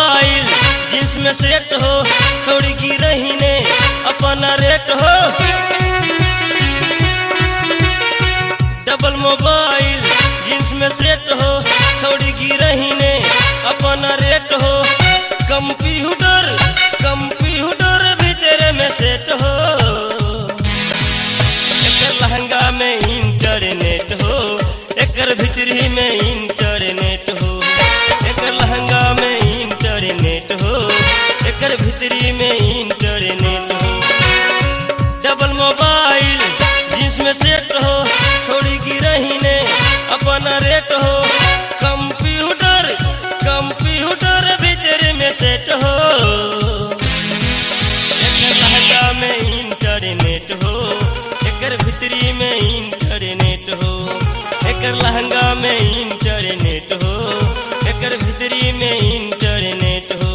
mobile jeans में set हो छोड़ी गिरही ने अपना रेट हो डबल मोबाइल जींस में सेट हो छोड़ी गिरही ने अपना रेट हो कंप्यूटर कंप्यूटर भी तेरे में सेट हो एकर लहंगा में इंटरनेट हो एकर भीतरी में इंटरनेट हो एकर लहंगा में इंटरनेट हो एकर भीतरी में इंटरनेट हो डबल मोबाइल जिसमें सेट हो छोड़ी गिरही ने अपना रेट हो कंप्यूटर कंप्यूटर भीतर में सेट हो एकर लहंगा में इंटरनेट हो एकर भीतरी में इंटरनेट हो एकर लहंगा में इंटरनेट हो एकर भीतरी में इंटरनेट हो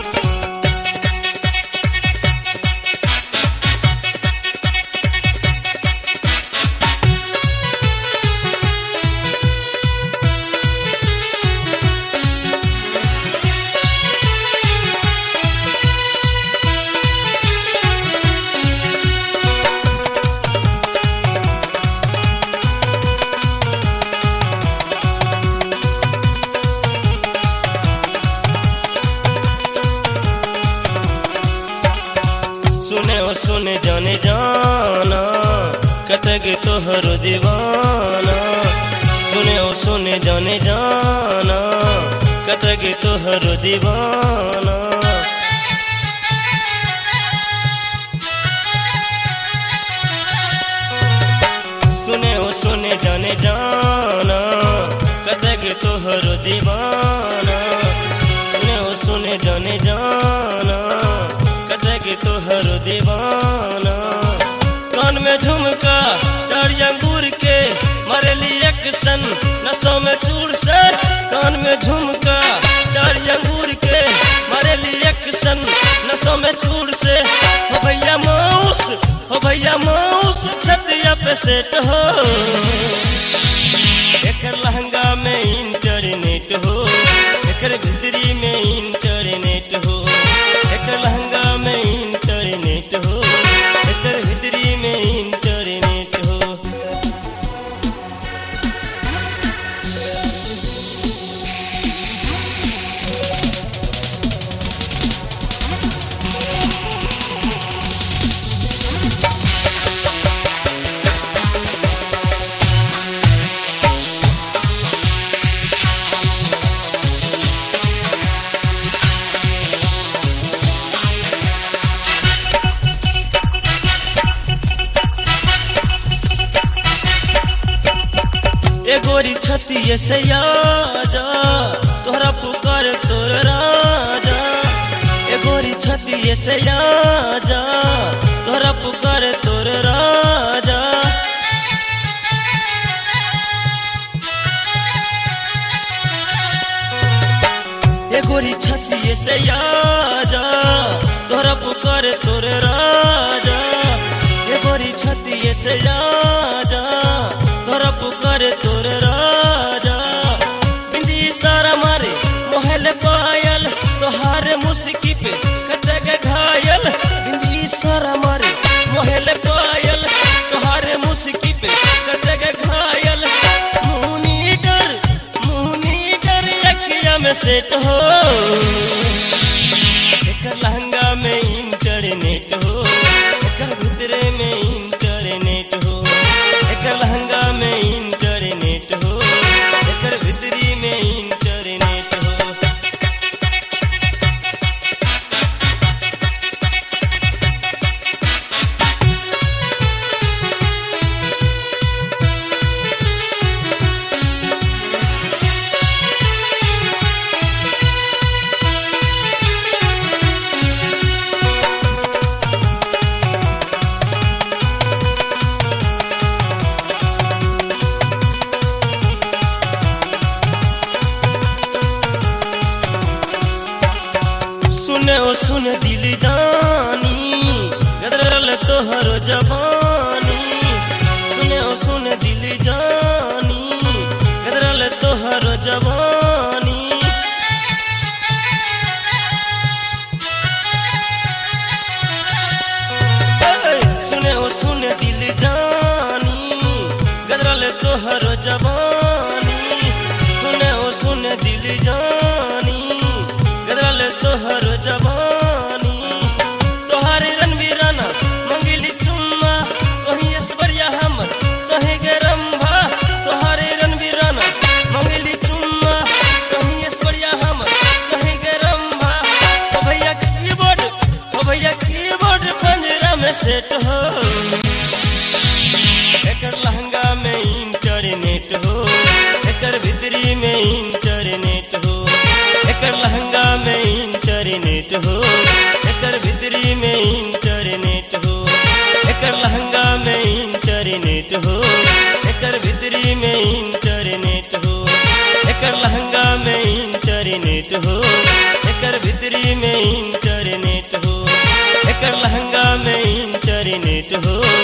सुने ओ सुने जाने जाना कतक तोहर दीवाना सुने ओ सुने जाने जाना कतक तोहर दीवाना सुने ओ सुने जाने जाना कतक तोहर दीवाना सुने ओ सुने जाने जाना कतक तोहर दीवाना कान में झुमका चार अंगूर के मरेली एक्शन नसों में चूर से कान में झुमका चार अंगूर के मरेली एक्शन नसों में चूर से हो भैया माउस हो भैया माउस छतिया पे सेट हो एकर लहंगा में इंटरनेट हो एकर भीतरी में इंटरनेट हो एकर लहंगा में इंटरनेट हो एकर भीतरी में इंटरनेट हो ए गोरी छतिए से आजा तोहरा पुकार तोर राजा ए गोरी छतिए से आजा तोहरा पुकार तोर राजा ए गोरी छतिए से आजा तोहरा पुकार तोर राजा ए गोरी छतिए से आजा तोहरा पुकार तोर राजा बिंदी सारा मारे मोहल पायल तोहार मुस्की पे कतक घायल बिंदी सारा मारे मोहल पायल तोहार मुस्की पे कतक घायल मुनी डर मुनी डर अखिया में सेट हो एकर लहंगा में इंटरनेट हो एकर भीतरे में इंटरनेट हो एकर लहंगा में इंटरनेट हो एकर भीतरी में इंटरनेट हो सुने ओ सुन दिल जानी गदरल तोहर जवानी सुने ओ सुन दिल जानी गदरल तोहर जवानी सेट हो एकर लहंगा में इंटरनेट हो एकर भीतरी में इंटरनेट हो एकर लहंगा में इंटरनेट हो एकर भीतरी में इंटरनेट हो एकर लहंगा में इंटरनेट हो एकर भीतरी में इंटरनेट हो एकर लहंगा में इंटरनेट हो एकर भीतरी में इंटरनेट हो एकर लहंगा में इंटरनेट हो